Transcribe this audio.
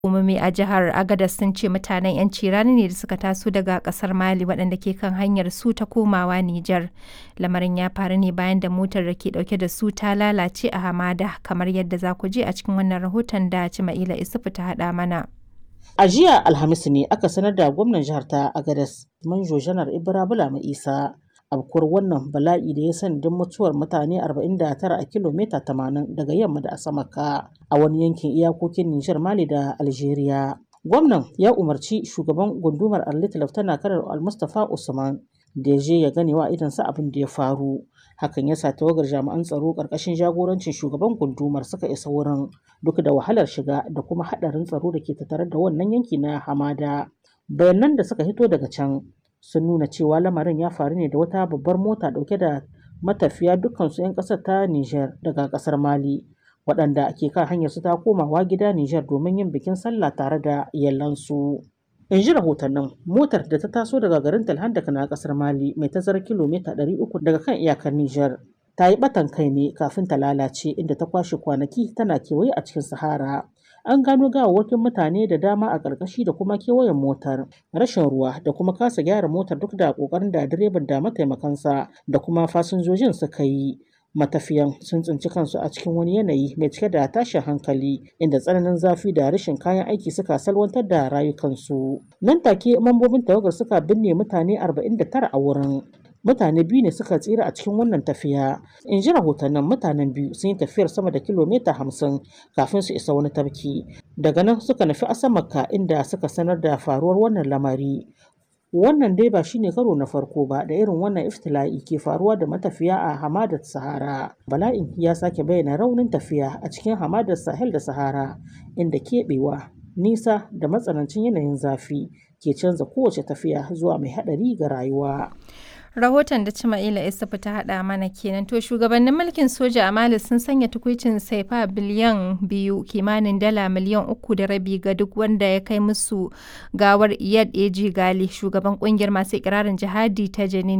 Hukumomi a jihar Agadez sun ce mutanen 'yanci rani ne da suka taso daga kasar Mali waɗanda ke kan hanyar su ta komawa Nijar. Lamarin ya faru ne bayan da motar da ke ɗauke da su ta lalace a hamada kamar yadda za ku je a cikin wannan rahoton da Cima'ila Isufu ta haɗa mana. A jiya Alhamis ne aka sanar da gwamnan jihar ta Agadez Manjo Janar Ibra Bulama Isa abkuwar wannan bala'i da ya sanadin mutuwar mutane 49 a kilomita 80 daga yamma da Asamaka a wani yankin iyakokin Nijar Mali da Algeria. Gwamnan ya umarci shugaban gundumar Arlit Laftana Kanar Al-Mustapha Usman da ya je ya gane wa idansa abin da ya faru. Hakan ya sa tawagar jami'an tsaro ƙarƙashin jagorancin shugaban gundumar suka isa wurin duk da wahalar shiga da kuma haɗarin tsaro da ke tattare da wannan yanki na hamada. Bayanan da suka hito daga can sun nuna cewa lamarin ya faru ne da wata babbar mota dauke da matafiya dukkansu 'yan ƙasar ta Nijar daga ƙasar Mali waɗanda ke kan hanyar su ta komawa gida Nijar domin yin bikin sallah tare da iyalansu. In ji rahotannin motar da ta taso daga garin Talhandak na ƙasar Mali mai tazarar kilomita 300 daga kan iyakar Nijar ta yi batan kai ne kafin ta lalace inda ta kwashe kwanaki tana kewaye a cikin Sahara. an gano gawawwakin mutane da dama a ƙarƙashi da kuma kewayen motar rashin ruwa da kuma kasa gyara motar duk da ƙoƙarin da direban da mataimakansa da kuma fasinjojin suka yi matafiyan sun tsinci kansu a cikin wani yanayi mai cike da tashin hankali inda tsananin zafi da rashin kayan aiki suka salwantar da rayukansu nan take mambobin tawagar suka binne mutane 49 a wurin mutane biyu ne suka tsira a cikin wannan tafiya in ji rahotannin mutanen biyu sun yi tafiyar sama da kilomita hamsin kafin su isa wani tafki daga nan suka nufi asamaka inda suka sanar da faruwar wannan lamari wannan dai ba shine karo na farko ba da irin wannan iftila'i ke faruwa da matafiya a hamadar sahara bala'in ya sake bayyana raunin tafiya a cikin hamadar sahel da sahara inda keɓewa nisa da matsanancin yanayin zafi ke canza kowace tafiya zuwa mai haɗari ga rayuwa rahoton da Cima'ila Isufu ta haɗa mana kenan to shugabannin mulkin soja a Mali sun sanya tukuicin saifa biliyan biyu kimanin dala miliyan uku da rabi ga duk wanda ya kai musu gawar Iyad Eji Gali shugaban kungiyar masu ikirarin jihadi ta Janin